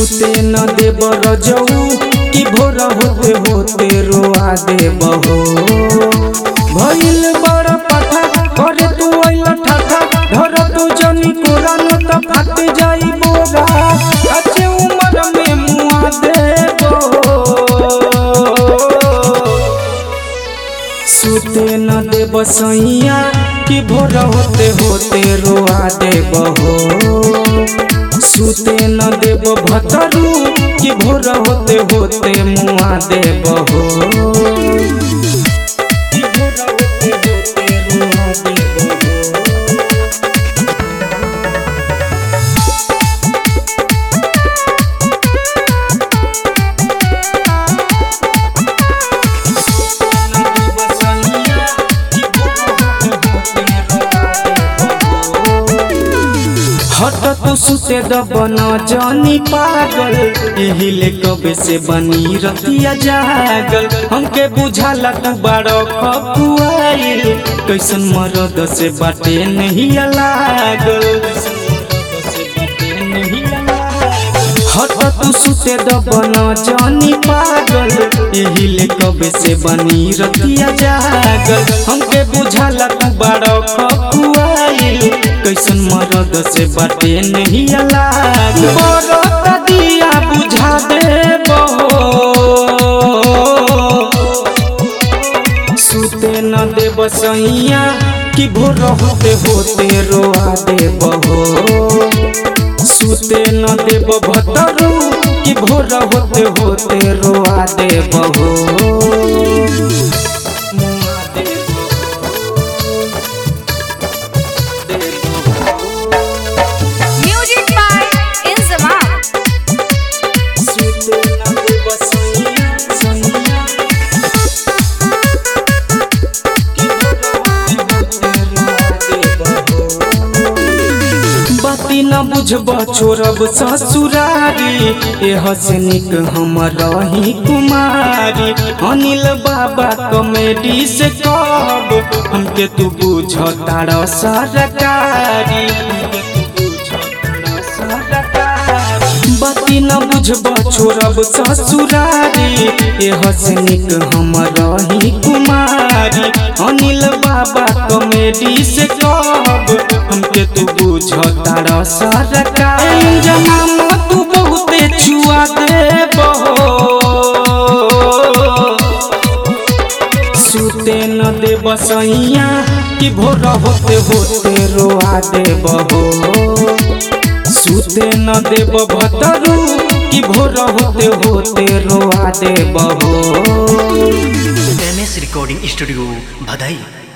सुते न देब रजऊ कि भोर होते होते रोआ देब हो भइल बड़ पथा करे तू अइल ठाठा धर तू जनी कोरा न त फाट जाई बोरा अच्छे उम्र में मुआ देबो सुते न देब सैया कि भोर होते होते रोआ देब हो सुते न देब भतरू कि भोर होते होते मुआ देब हो कि भोर होते होते रुआ देब हो। हट तो सुते दबन जानी पागल यही ले कबे से बनी रतिया जागल हमके बुझाला तू बारो खपुआइल कैसन मरद से बाटे नहीं लागल हट तू सुते दबन जानी पागल यही ले कबे से बनी रतिया जागल हमके बुझाला तू बारो खपुआइल कैसन मरद से बाटे नहीं लागल बरत दिया बुझा दे सुते न देब सैया कि भोर होते होते रोआ देब हो सुते न देब भतरू कि भोर होते होते रोआ देब हो मुआ देब Music by Inzamam. सुते न देब सैया सैया कि भोर होते होते रोआ देब हो बाती न बुझब छोड़ब ससुरारी एह से निक हम रही कुमारी अनिल बाबा कॉमेडी से कब हमके तू बुझ तार सरकारी बाती न बुझब छोड़ब ससुरारी एह से निक हम रही कुमारी अनिल बाबा कॉमेडी से कब हमके तू बुझ तार सरकार जमाम तू बहुते छुआ दे सुते न देब सैया कि भोर होते होते रोआ देब हो सुते न देब भतरू कि भोर होते होते रोआ देब हो एम एस रिकॉर्डिंग स्टूडियो भदई